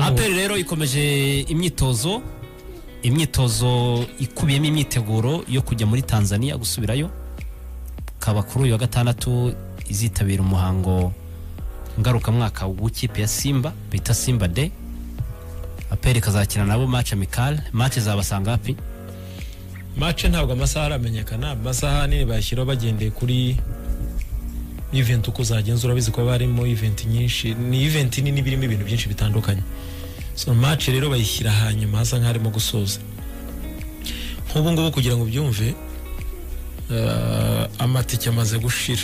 aperi rero ikomeje imyitozo imyitozo ikubiyemo imyiteguro yo kujya muri tanzania gusubirayo ikaba kuri uyu wa gatandatu izitabira umuhango ngarukamwaka w'ikipe ya simba bita simba de aperi ikazakina nabo mace amikale mace zabasanga hapi mace ntabwo amasaha aramenyekana amasaha ahanini bayashyiraho bagendeye kuri iventi uko zagenza urabizi ko haba harimo iventi nyinshi ni iventi nini birimo ibintu byinshi bitandukanye so mace rero bayishyira hanyuma hasa nk'aharimo gusoza nk'ubu ngubu kugira ngo ubyumve eh, amatike amaze gushira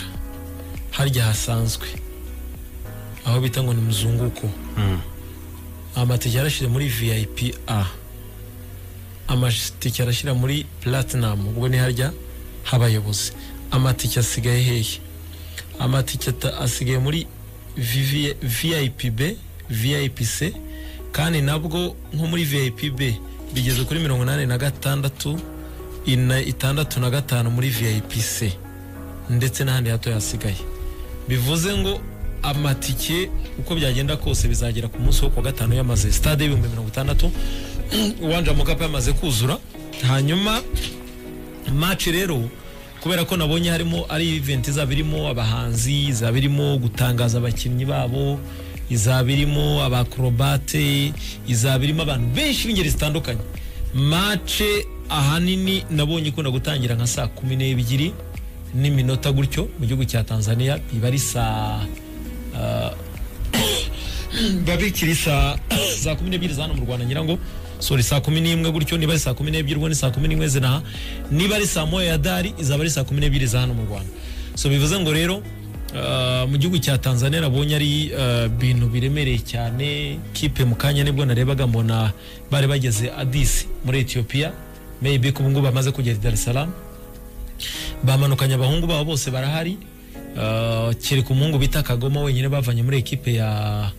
harya hasanzwe aho bita ngo ni muzunguko amatike yarashyira muri vip a amatike arashyira muri platinum ubwo ni harya h'abayobozi amatike asigaye hehe amatike ata- asigaye muri VV vip b vip c kandi nabwo nko muri vip b bigeze kuri mirongo inani na gatandatu ina- itandatu na gatanu muri vip c ndetse n'ahandi hato hasigaye bivuze ngo amatike uko byagenda kose bizagera ku munsi wo ku wa gatanu yamaze stade y'ibihumbi mirongo itandatu uwanja mukapa yamaze kuzura hanyuma match rero kubera ko nabonye harimo ari event izaba irimo abahanzi izaba irimo gutangaza abakinnyi babo izaba irimo abakrobate izaba irimo abantu benshi b'ingeri zitandukanye match ahanini nabonye ikunda gutangira nka saa kumi n'ebyiri n'iminota gutyo mu gihugu cya tanzania iba ari saa biba bikiri saa saa kumi n'ebyiri za hano mu rwanda ngira ngo sori saa kumi n'imwe gutyo niba ari saa kumi n'ebyiri ubwo ni saa kumi n'imwe zinaha niba ari saa moya ya dari izaba ari saa kumi n'ebyiri za hano mu rwanda so bivuze ngo rero ah, mu gihugu cya tanzania nabonye ari ah, ibintu biremereye cyane kipe mu kanya nibwo narebaga mbona bari bageze adisi muri etiyopiya maybe ko ubu ngubu bamaze kugera i dar es salaam bamanukanye abahungu babo bose barahari Ah, kereka umuhungu bita kagoma wenyine bavanye muri ekipe ya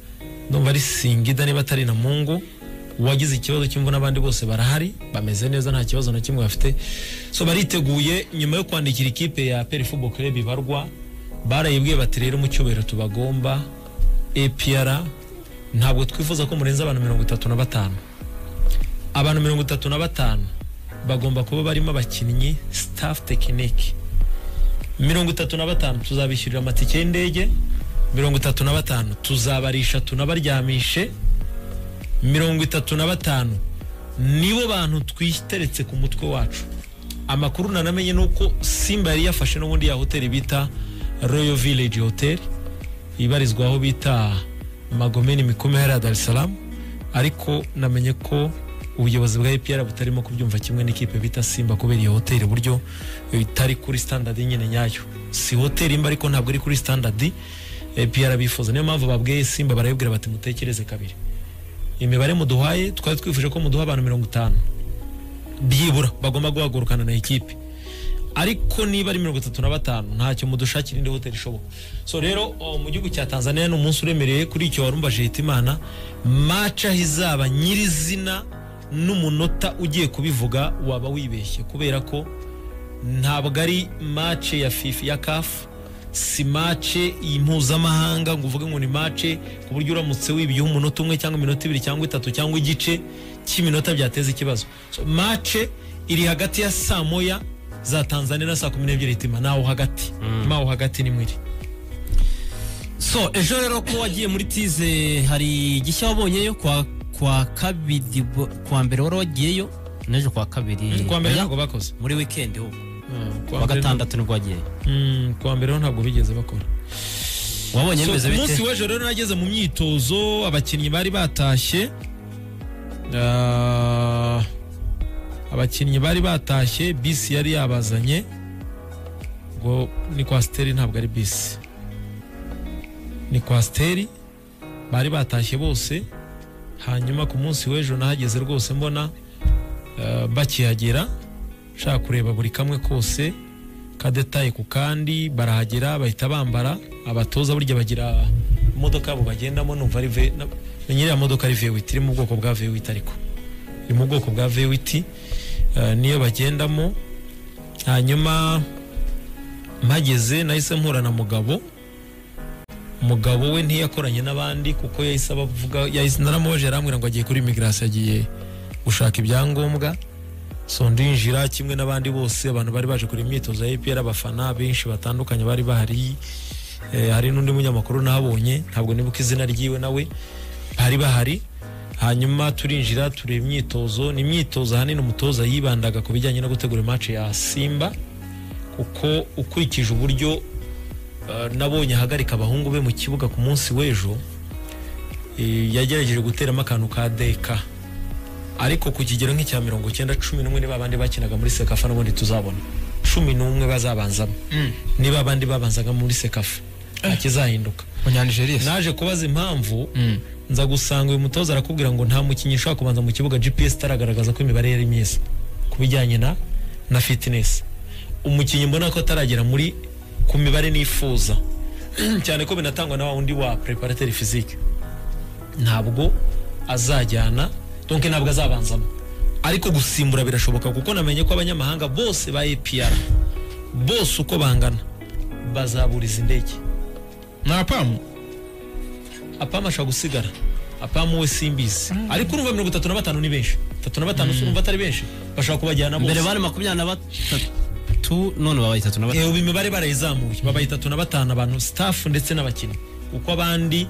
ndumva ari singida niba atari na mungu uwagize ikibazo cy'imvune abandi bose barahari bameze neza nta kibazo na kimwe bafite so bariteguye nyuma yo kwandikira ikipe ya peri football club ibarwa barayibwiye bati rero mu cyubahiro tubagomba apr ntabwo twifuza ko murenza abantu mirongo itatu na batanu abantu mirongo itatu na batanu bagomba kuba barimo abakinnyi staff tekinike mirongo itatu na batanu tuzabishyurira amatike y'indege mirongo itatu na batanu tuzabarisha tunabaryamishe mirongo itatu na batanu nibo bantu twiteretse ku mutwe wacu amakuru nanamenye ni uko simba yari yafashe n'ubundi ya hoteli bita royal village hotel ibarizwa aho bita magomeni mikomera ya dar es salaam ariko namenye ko ubuyobozi bwa epr butarimo kubyumva kimwe n'ikipe bita simba kubera iyo hoteli buryo itari kuri standard nyine nyayo si hoteli imba ariko ntabwo iri kuri standard epr bifuza niyo mpamvu babwiye simba barayibwira bati mutekereze kabiri imibare muduhaye twari twifuje ko muduha abantu mirongo itanu byibura bagomba guhagurukana na ekipe ariko niba ari mirongo itatu na batanu ntacyo mudushakira indi hoteli ishoboka so rero o, mu gihugu cya tanzania ni umunsi uremereye kuri icyo warumbaje hitimana maca aho izaba nyirizina n'umunota ugiye kubivuga waba wibeshye kubera ko ntabwo ari mace ya fifi ya kafu si mace mpuzamahanga ngo uvuge ngo ni mace ku buryo uramutse wibiyeho umunota umwe cyangwa iminota ibiri cyangwa itatu cyangwa igice cy'iminota byateza ikibazo so, mace iri hagati ya saa moya za tanzania na saa kumi n'ebyiri itima naho hagati maho hagati ni mwiri so ejo rero ko wagiye muri tize hari igishya wabonyeyo kwa kwa kabiri bo- kuwa mbere wari wagiyeyo n'ejo kuwa kabiri kuwa mbere oya, ntabwo bakoze muri wikendi ho Mm, kuwa kuwa mbere- gatandatu nibwo wagiyeyo Mm, kuwa mbere ho ntabwo bigeze bakora wabonye So, bimeze ku munsi bite w'ejo rero nageze mu myitozo abakinnyi bari batashye Ah, abakinnyi bari batashye bisi yari yabazanye ngo ni kwasiteri ntabwo ari bisi ni kwasiteri bari batashye bose hanyuma ku munsi w'ejo nahageze rwose mbona ah, bakihagera nshaka kureba buri kamwe kose kadetaye ku kandi barahagera bahita bambara abatoza burya bagira imodoka yabo bagendamo numva ari ve na- na nyiri ya modoka ari vewiti iri mu bwoko bwa vewiti ariko iri mu bwoko bwa vewiti eh, niyo bagendamo hanyuma mpageze nahise mpura na mugabo umugabo we ntiyakoranye n'abandi kuko yahise abavuga yahise naramubajije arambwira ngo agiye kuri imigarasi agiye gushaka ibyangombwa so ndinjira kimwe n'abandi bose abantu bari baje kureba imyitozo ya APR abafana benshi batandukanye bari bahari eh, hari n'undi munyamakuru nabonye ntabwo nibuka izina ryiwe nawe bari bahari hanyuma turinjira tureba imyitozo ni imyitozo ahanini umutoza yibandaga ku bijyanye no gutegura match ya Simba kuko ukurikije uburyo eh, nabonye ahagarika abahungu be mu kibuga ku munsi w'ejo eh, yagerageje guteramo akantu ka deka ariko ku kigero nk'icya mirongo icyenda cumi n'umwe niba abandi bakinaga muri sekafa n'ubundi tuzabona cumi n'umwe bazabanzamo niba abandi babanzaga muri sekafa ntakizahinduka munyanijeriya se naje kubaza impamvu nza gusanga uyu mutoza arakubwira ngo nta mukinnyi ushobora kubanza mu kibuga gps itaragaragaza ko imibare yari myiza ku bijyanye na na fitinesi umukinnyi mbona ko ataragera muri ku mibare nifuza cyane ko binatangwa na wa wundi wa preparateri fizike ntabwo azajyana donke ntabwo azabanzamo ariko gusimbura birashoboka kuko namenye ko abanyamahanga bose ba APR bose uko bangana bazaburiza indege nta pamu apamu ashobora gusigara apamu we simbizi ariko urumva mirongo itatu na batanu ni benshi itatu na batanu si urumva atari benshi bashobora kubajyana bose mbere bari makumyabiri na batatu none babaye itatu na batatu Eh, ubu imibare barayizamuye babaye itatu na batanu abantu staff ndetse n'abakinnyi uko abandi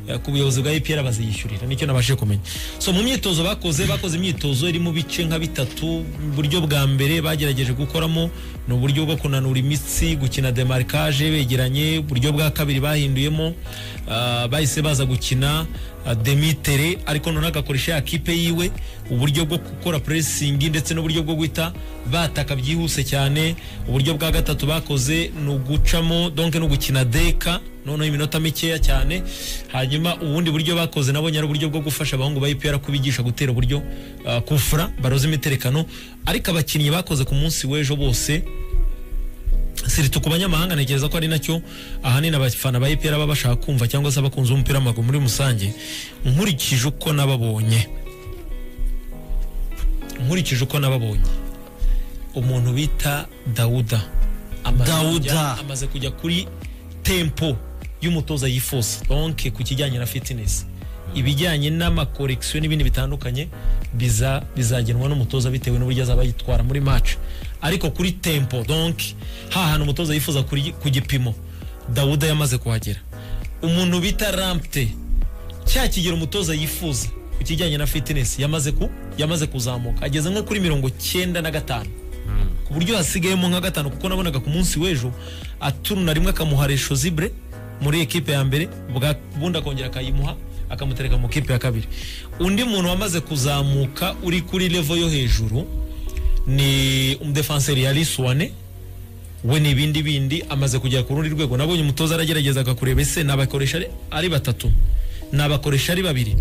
eh, ku buyobozi bwa APR baziyishyurira nicyo nabashije kumenya so mu myitozo bakoze bakoze imyitozo iri mu bice nka bitatu uburyo bwa mbere bagerageje gukoramo ni uburyo bwo kunanura imitsi gukina demarcage begeranye uburyo bwa kabiri bahinduyemo ah, bahise baza gukina ah, demitere ariko none agakoresha ya kipe yiwe uburyo bwo gukora puresingi ndetse n'uburyo bwo guhita bataka byihuse cyane uburyo bwa gatatu bakoze ni ugucamo donke no gukina deka noneho iminota mikeya cyane hanyuma ubundi buryo bakoze nabonye ari uburyo bwo gufasha abahungu ba IPR kubigisha gutera uburyo ah, kufura baroza imiterekano ariko abakinnyi bakoze ku munsi w'ejo bose sirito ku banyamahanga ntekereza ko ari nacyo ahanini abafana ba IPR baba bashaka kumva cyangwa se abakunzi b'umupira w'amaguru muri rusange nkurikije uko nababonye nkurikije uko nababonye umuntu bita dawuda amaze Dawuda. kujya- amaze kujya kuri tempo y'umutoza yifuza donke ku kijyanye na fitness ibijyanye n'amakorekisiyo n'ibindi bitandukanye biza bizagenwa n'umutoza bitewe n'uburyo azaba yitwara muri match ariko kuri tempo donke hantu umutoza yifuza kuri- ku gipimo dawuda yamaze kuhagera umuntu bita rampte cya kigero umutoza yifuza ku kijyanye na fitness yamaze ku yamaze kuzamuka ageze nko kuri mirongo cyenda na gatanu ku buryo hasigayemo nka gatanu kuko nabonaga ku munsi w'ejo aturuna rimwe akamuha resho zibure muri ekipe ya mbere bwa- ubundi akongera akayimuha akamutereka mu kipe ya kabiri undi muntu wamaze kuzamuka uri kuri levo yo hejuru ni umudefanseri ya liswane we ni ibindi bindi amaze kugera ku rundi rwego nabonye umutoza aragerageza akakureba ese nabakoresha ari- ari batatu nabakoresha ari babiri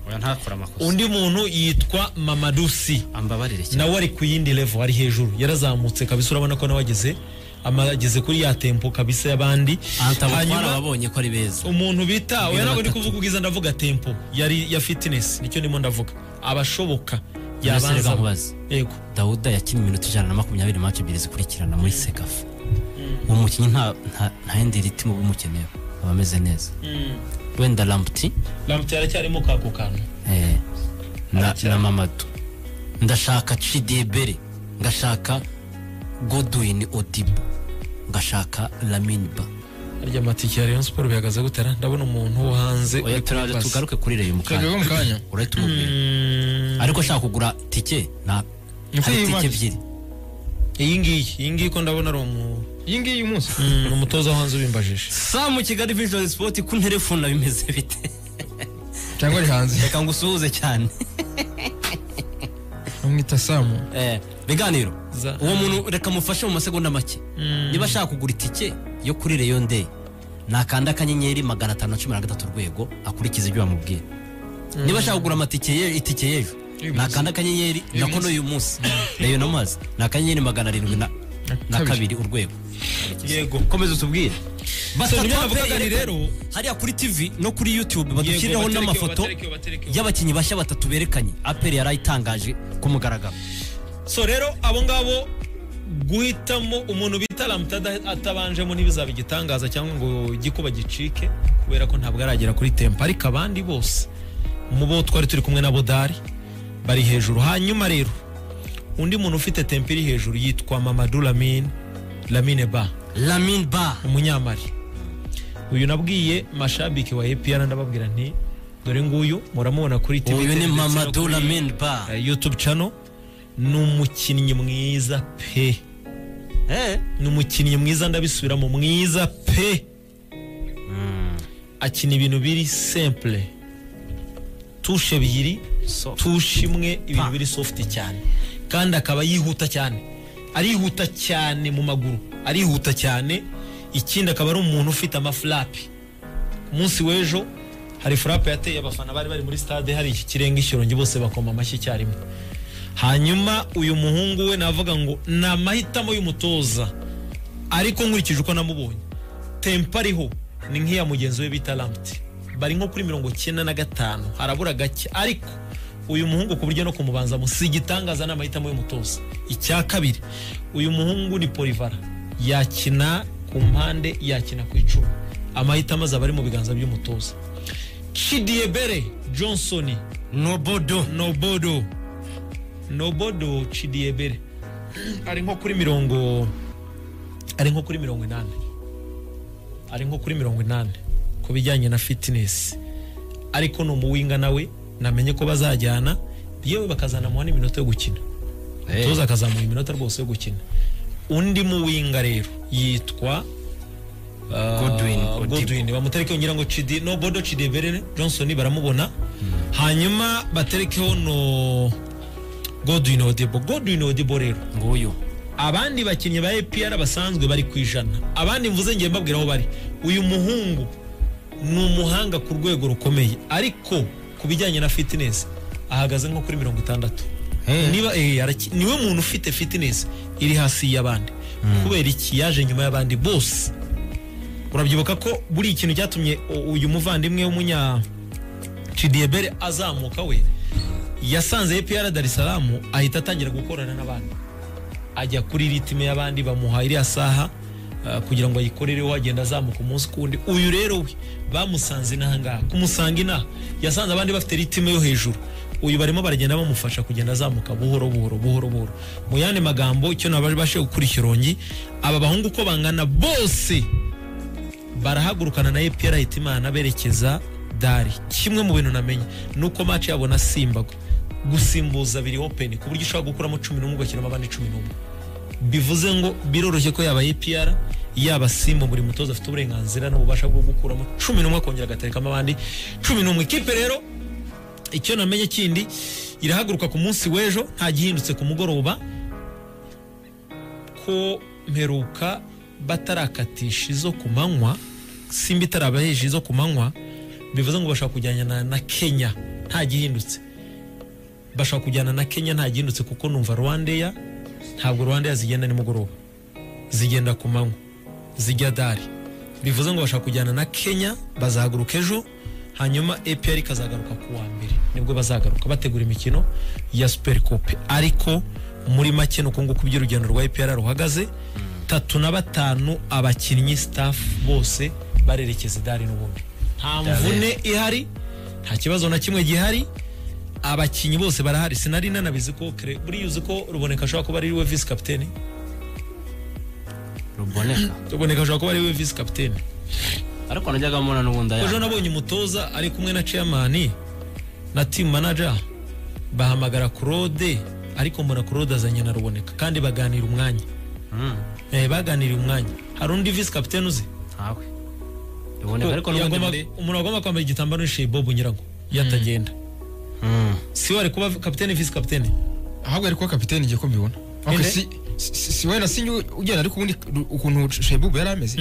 oya ntakora amakosa undi muntu yitwa mamadusi ambabarire cyane nawe ari ku yindi level ari hejuru yarazamutse kabisa urabona ko nawe ageze ama- ageze kuri ya tempo kabisa y'abandi antabutwara ababonye ko ari beza umuntu bita oya ntabwo ndi batatu. kuvuga ubwiza ndavuga tempo yari ya fitness nicyo ndimo ndavuga abashoboka yabanza nkubaze yego dawuda yakinnye iminota ijana na makumyabiri mace ebyiri zikurikirana muri sekafa uwo mukinnyi nta nta- nta yindi ritimu uba umukeneyeho aba ameze neza wenda ramputi lamputi yaracyarimo kako kantu eh, na, Aracyari. na mamadu ndashaka cidebere ngashaka godwin odibo ngashaka laminiba harya amatike ya rayon sport bihagaze gutera ndabona umuntu wo hanze oya uri turaje kubaza. tugaruke kuri reyo mu tugaruke kanya mu kanya. urahita umubwira Mm, ariko ushaka kugura tike nta Ni hari kuri iyi tike match. ebyiri iyi ngiyi iyi ngiyi ko ndabona ari umu- iyi ngiyi umunsi mm, ni umutoza wo hanze ubimbajije sa mu kigali vision sport ku nterefone bimeze bite cyangwa ari hanze reka ngusuhuze cyane bamwita samu Eh, biganiro Za- uwo muntu reka mufashe mu masegonda make niba ashaka kugura itike yo kuri reyo ndeyi nakanda akanyenyeri magana atanu na cumi na gatatu urwego akurikiza ibyo bamubwiye niba ashaka kugura amatike ye- itike y'ejo Uyu munsi. nakanda akanyenyeri Uyu nako munsi. n'uyu munsi reyo namazi ni akanyenyeri magana arindwi na na kabiri. kabiri urwego yego komeza utubwire So, basa nibyo twapfe navugaga ni rero rero hariya kuri tv no kuri youtube badushyirireho baterekeho, n'amafoto baterekeho, baterekeho. y'abakinnyi bashya batatu berekanye aperi yari ayitangaje ku mugaragaro so rero abo ngabo guhitamo umuntu bita ramutada atabanjemo ntibizaba igitangaza cyangwa ngo igikuba gicike kubera ko ntabwo aragera kuri tempo ariko abandi bose mu bo twari turi kumwe na bodari bari hejuru hanyuma rero undi muntu ufite tempo iri hejuru yitwa mamadu lamine lamine ba lamine ba umunyamari uyu nabwiye mashabike wa epr ndababwira nti dore nguyu muramubona kuri tv uyu ni ndetse no mamadu kuri, lamine ba eh, youtube channel ni umukinnyi mwiza pe Eh, ni umukinnyi mwiza ndabisubiramo mwiza pe akina ibintu biri simple tushe ebyiri Soft. tushe imwe ibintu Pa. biri soft cyane kandi akaba yihuta cyane arihuta cyane mu maguru arihuta cyane ikindi akaba ari umuntu ufite amafurape ku munsi w'ejo hari furape yateye abafana bari bari muri stade hari iki kirenga ishyorongi bose bakoma amashyi icyarimwe hanyuma uyu muhungu we navuga ngo ni amahitamo y'umutoza ariko nkurikije uko namubonye tempa ariho ni nk'iya mugenzi we bita ramuti bari nko kuri mirongo icyenda na gatanu harabura gake ariko uyu muhungu ku buryo no kumubanza mu si igitangaza ni amahitamo y'umutoza icya kabiri uyu muhungu ni polivara yakina ku mpande yakina ku icumu amahitamo azaba ari mu biganza by'umutoza Chidiebere Johnson nobodo Nobodo Nobodo Chidiebere ari nko kuri mirongo ari nko kuri mirongo inani ari nko kuri mirongo inani ku bijyanye na fitness ariko ni umuwinga nawe namenye ko bazajyana yewe bakazanamuha n'iminota yo gukina umutoza akazamuha iminota rwose yo gukina undi muwinga rero yitwa uh, Godwin Odibo. Godwin bamuterekeho ngira ngo Chidi no Bodo Chidebere Johnson baramubona hanyuma baterekeho no Godwin Odibo Godwin Odibo rero nguyu abandi bakinnyi ba APR basanzwe bari ku ijana abandi mvuze ngiye mbabwira aho bari uyu muhungu ni umuhanga ku rwego rukomeye ariko ku bijyanye na fitness ahagaze nko kuri mirongo itandatu niba eh, araki- niwe muntu ufite fitness iri hasi y'abandi kubera iki yaje nyuma y'abandi bose urabyibuka ko buri ikintu cyatumye u- uyu muvandimwe w'umunya Chidiebere azamuka we yasanze APR Dar es Salaam ahita atangira gukorana n'abandi ajya kuri ritime y'abandi bamuha iriya saha uh, kugira ngo ayikorereho agenda azamuka umunsi ku wundi uyu rero we bamusanze inaha ngaha kumusanga inaha yasanze abandi bafite ritime yo hejuru uyu barimo baragenda bamufasha kugenda azamuka buhoro buhoro buhoro buhoro mu yandi magambo icyo nabashe gukura ikirongi aba bahungu uko bangana bose barahagurukana na EPR ahita imana berekeza dari kimwe mu bintu namenye ni uko match yabo na simba gu- gusimbuza biri open ku buryo ushobora gukuramo cumi n'umwe ugashyiramo abandi cumi n'umwe bivuze ngo biroroshye ko yaba EPR yaba simba buri mutoza afite uburenganzira n'ububasha bwo gukuramo cumi n'umwe akongera agaterekamo abandi cumi n'umwe ikipe rero icyo namenye kindi irahaguruka ku munsi w'ejo nta gihindutse ku mugoroba ko mperuka batarakatisha izo ku manywa simba itarabaheje izo ku manywa bivuze ngo bashaka kujyana na, na kenya nta gihindutse bashaka kujyana na kenya nta gihindutse kuko numva rwandeya ntabwo rwandeya zigenda nimugoroba zigenda ku manywa zijya dari bivuze ngo bashaka kujyana na kenya bazahaguruka ejo hanyuma epr ikazagaruka ku wa mbere nibwo bazagaruka bategura imikino ya super coupe ariko muri make ni uko nguko ibyo urugendo rwa epr ruhagaze tatu na batanu abakinnyi staff bose barerekeza idari n'ubundi nta mvune ihari nta kibazo na kimwe gihari abakinnyi bose barahari sinari nanabizi ko kre- buriya uzi ko ruboneka ashobora kuba ari we visi kapitene ruboneka ruboneka ashobora kuba ari we visi kapitene ariko najyaga mbona n'ubundi ejo aya nabonye umutoza ari kumwe na chairman na team manager bahamagara claude ariko mbona claude azanye na ruboneka kandi baganira umwanya Mm, eh, baganiriye umwanya hari undi visi kapitene uzi ntawe ruboneka ariko n'ubundi Yagomba- muri umuntu agomba kwambara igitambaro yishiye bobo nyirango iyo atagenda Mm, si we ari kuba kapitene visi kapitene ahubwo ari kuba kapitene igiye ko mbibona Ok, Inde? si- si si- si wenda sinjye ugenda ariko ubundi ukuntu shebubu yari ameze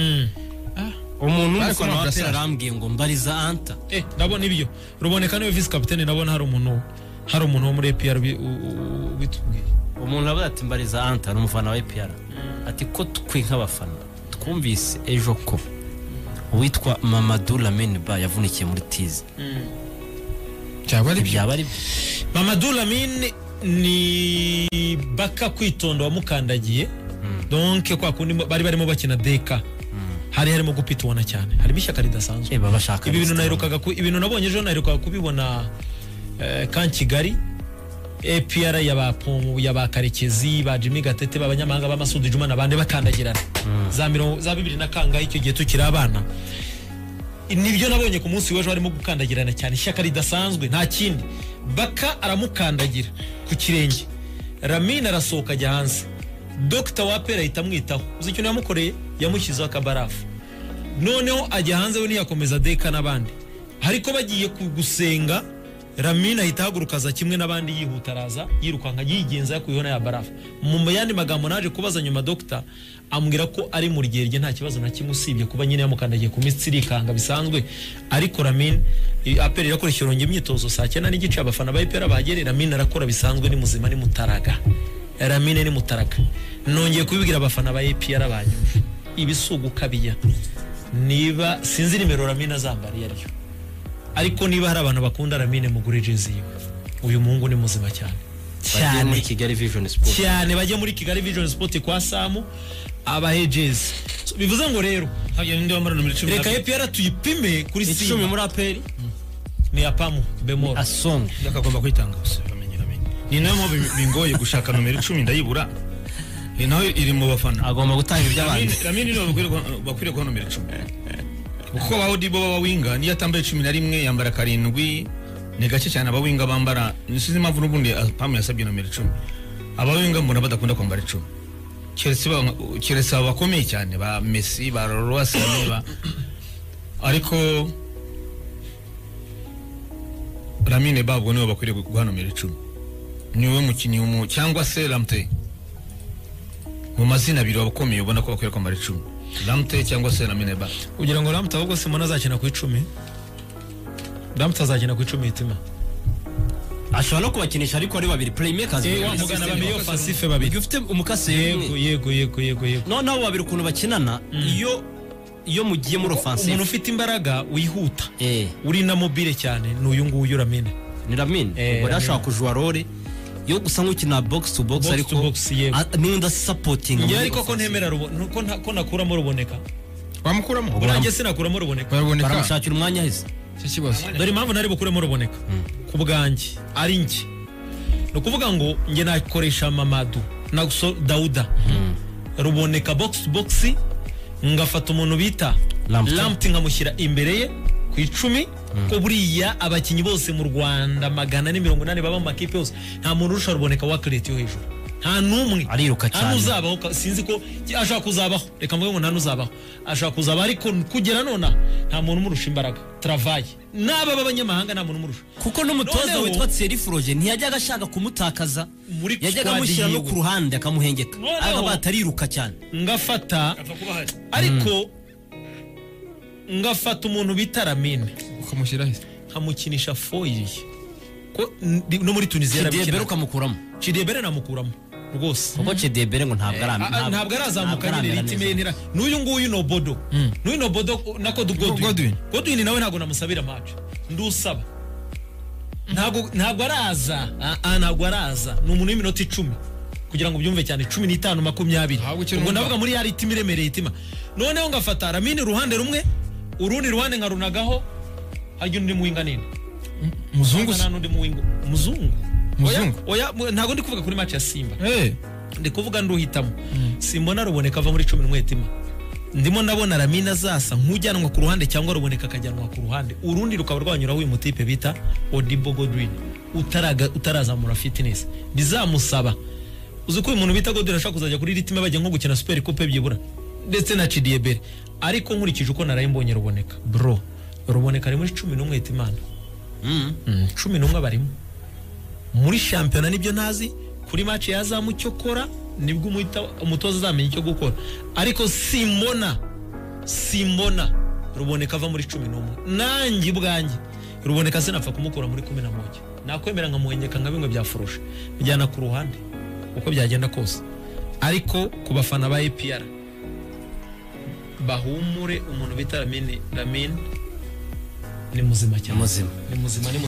umuntu umwe Ariko ukora ntabwo amapera asaza. arambwiye ngo mbariza anta eh ndabona ibyo ruboneka niwe visi kapitene ndabona hari umuntu hari umuntu wo muri APR ubi- u- u- ubitubwiye umuntu aravuga ati mbariza anta ni umufana wa epr ati ko twe nk'abafana twumvise ejo ko uwitwa mamadu lamine ba yavunikiye muri tizi byaba ari byo byaba ari byo Mamadou Lamine ni baka kwitonda wamukandagiye donke kwa kundi bari barimo bakina deka hari harimo gupitwana cyane harimo ishyaka ridasanzwe Eh, baba bashaka ibi bintu resitora. naherukaga ku- ibintu nabonye ejo naherukaga kubibona eh, kan kigali apr yaba Pomu, yaba karekezi ba jimmy gatete b'abanyamahanga b'amasudi juma n'abandi bakandagirana za mirongo za bibiri na kangahe icyo gihe tukiri abana nibyo nabonye ku munsi w'ejo harimo gukandagirana cyane ishyaka ridasanzwe nta kindi baka aramukandagira ku kirenge ramina arasohoka ajya hanze dogita wapera ahita amwitaho uzi ikintu yamukoreye yamushyizeho akabarafu noneho ajya hanze we ntiyakomeza deka n'abandi ariko bagiye ku- gusenga ramina ahita ahagurukaza kimwe n'abandi yihuta araza yirukanka yigenza yakuyeho na ya barafu mu yandi magambo naje kubaza nyuma dogita ambwira ko ari mu rugero rye nta kibazo na kimwe usibye kuba nyine yamukandagiye ku minsi irikanga bisanzwe ariko ramin i- aperi irakoresha irongera imyitozo saa cyenda n'igice abafana ba ipera bagere ramin arakora bisanzwe ni muzima ni mutaraga ramine ni mutaraga nongeye kubibwira abafana ba epr banyumva ibisugu kabiya niba sinzi nimero ramine azambara iyo ariyo ariko niba hari abantu bakunda ramine mugure jezi yiwe uyu muhungu ni muzima cyane bagiye muri cyane kigali vision sport cyane bajye muri kigali vision sport kwa samu abahe jezi So, bivuze ngo rero hagiye n'undi wamara nomero icumi reka epr tuyipime kuri icumi simba muri aperi ni apamu bemoro asonga akagomba kwitanga gusa bamenye bamenye ni nayo mpamvu bingoye gushaka nomero icumi ndayibura Ni nayo iri mu bafana agomba gutanga iby'abandi Lamine- Lamine niwe bakwiriye guha- bakwiriye guha nomero icumi kuko abaho dibo b'abawinga niyo atambaye cumi na rimwe yambara karindwi ni gake cyane abawinga bambara nisize impamvu n'ubundi pamu yasabye nomero icumi abawinga mbona badakunda kwambara icumi keretse ba- keretse aba bakomeye cyane ba mesi ba rorowasane ba ariko ramine babwo niwe bakwiriye gu- guha nomero icumi niwe mukinnyi w'umu- cyangwa se ramuteye mu mazina abiri wabakomeye ubona ko bakwiriye kwambara icumi ramuteye cyangwa se ramine ba kugira ngo ramuta ahubwo simona azakina ku icumi ramuta azakina ku icumi hitima ashobora no kubakinisha ariko ari babiri playmakers wa mugana babiri ofensife babiri ufite umukasi yego yego yego yego yego noneho abo babiri ukuntu bakinana iyo iyo mugiye muri umuntu ofansive ufite imbaraga wihuta eh uri na mobile cyane ni uyu nguyu ramine ni Lamine Eh, ubwo Lamine. yashobora kujua role yo gusa nk'ukina box to box Box to ariko box, yego. a- n'undi sapotinga njye ariko ko ntemera rubo- nu- ko nta- ko nakuramo ruboneka wamukuramo burangiye sinakuramo ruboneka baraboneka baramushakira umwanya ahise cyo kibazo dore impamvu ntari bukuremo ruboneka ku bwanjye ari njye ni ukuvuga ngo njye nakoresha mamadu naguso dawuda ruboneka box to box ngafata umuntu bita Lamptey. lampti nkamushyira imbere ye ku icumi ko buriya abakinnyi bose mu rwanda magana ane mirongo inani baba mu makipe yose nta muntu urusha ruboneka wakireti yo hejuru nta n'umwe Ariruka nta cyane. n'uzabaho ka- sinzi ko ashaka kuzabaho reka mvuge ngo nta n'uzabaho ashaka kuzabaho ariko kugera nona nta muntu umurusha imbaraga travaye n'aba b'abanyamahanga nta muntu umurusha kuko n'umutoza Noneho- witwa Thierry Froger ntiyajyaga ashaka kumutakaza Muri yajyaga squad amushyira no yiwe. ku ruhande akamuhengeka Noneho- akaba atariruka cyane ngafata ariko ngafata umuntu bita ramine ukamushyiraho nkamukinisha foyiri ko ndi- no muri tunisiya Chidebere arabikina ukamukuramo cidebere namukuramo rwose kuko Chidebere ngo ntabwo ari Ah, ah, ntabwo arazamuka ntabwo niriti aramera menera neza. n'uyu nguyu no bodo n'uyu no bodo uh, na kode godwin Godwin. godwin nawe ntabwo namusabira match ndusaba ntabwo ntabwo araza Ah, ah, ntabwo araza ni umuntu w'iminota icumi kugira ngo ubyumve cyane cumi n'itanu makumyabiri Ahubwo ukiri ubwo umugabo. ndavuga muri ya ritima iremereye itima noneho ngafata ramini uruhande rumwe urundi ruhande nkarunagaho harya undi muwinga nini muzungu se nta n'undi muwinga umuzungu Oya, Muzungu? oya mu- ntabwo ndi kuvuga kuri match ya simba eh ndi kuvuga nduhitamo simbona ruboneka ava muri cumi n'umwe tima ndimo ndabona ramina azasa nk'ujyanwa ku ruhande cyangwa ruboneka akajyanwa ku ruhande urundi rukaba rwanyuraho uyu mutipe bita odibo godwin utaraga- utarazamura fitness bizamusaba uzi ko uyu muntu bita godwin ashobora kuzajya kuri ritime bajya nko gukina super coupe byibura ndetse na cidiebere ariko nkurikije uko naraye mbonye ruboneka bro ruboneka ari muri cumi n'umwe timana Mm, cumi n'umwe barimo muri shampiyona nibyo ntazi kuri match ya zamu cyo kora nibwo umuhita- umutoza azamenya icyo gukora ariko simbona simbona ruboneka ava muri cumi n'umwe nanjye ubwanjye ruboneka sinapfa kumukura muri kumi na moja nakwemera nkamuhengeka nka bimwe bya furusha bijyana ku ruhande uko byagenda kose ariko ku bafana ba epr bahumure umuntu bita ramine ramine ni muzima cyane Ni muzima. ni muzima ni